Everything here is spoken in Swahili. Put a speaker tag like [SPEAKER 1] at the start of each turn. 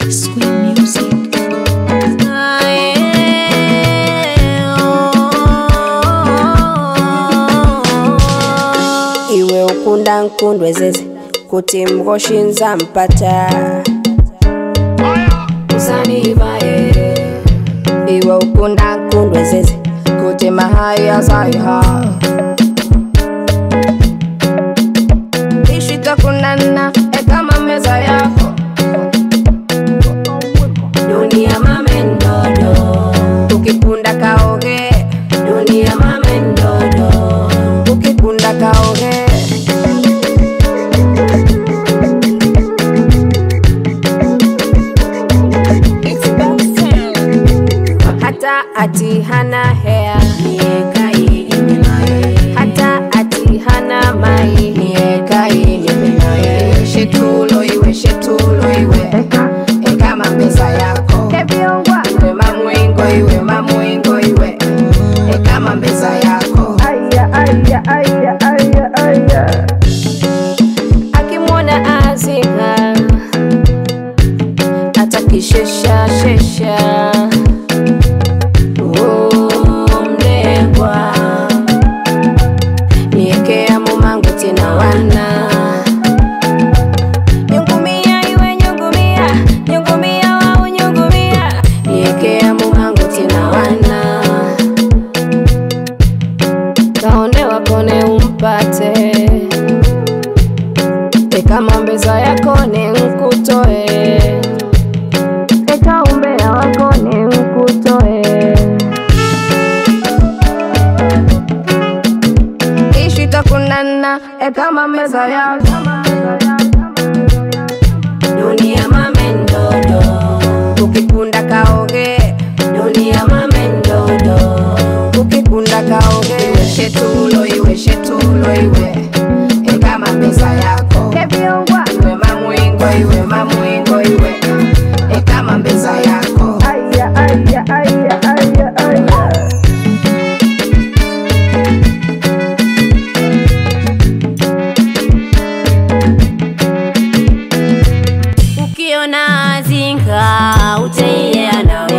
[SPEAKER 1] Square Music.
[SPEAKER 2] iwe ukunda nkundwe zeze kuti mngoshinza mpata
[SPEAKER 3] usanivaye
[SPEAKER 2] iwe ukunda nkundwe zeze kuti mahaya zaiha ishitakunana ekama meza yako
[SPEAKER 3] dunia mamendodo
[SPEAKER 2] ukikunda kaoge
[SPEAKER 3] dunia mamendodo
[SPEAKER 2] ukikunda kaoge hata ati hana hea
[SPEAKER 3] niekai imenaye
[SPEAKER 2] hata ati hana mai niekainiminaye shetulo iwe shetulo iwe ekama meza yako iwe mamwingo iwe mamwingo iwe ekama meza yako akimwona azinga atakishesha shesha Oh, mlengwa niekea mumangu tina wana nyungumia iwe nyungumia nyungumia wau nyungumia niekea mumangu tina wana kaone wakone umpate ekama mbeza yakone nkutoe ekaumbea wakone nkutoe ishitakunana ekama meza yako
[SPEAKER 3] dunia mamendodo
[SPEAKER 2] ukikunda kaoge
[SPEAKER 3] dunia mamendodo
[SPEAKER 2] ukikunda kaoge iwe shetulo iwe shetulo iwe ekama meza yako iwe mamwingo iwe mamwingo iwe ekama meza yako
[SPEAKER 3] ukiona zinga uteiye nawe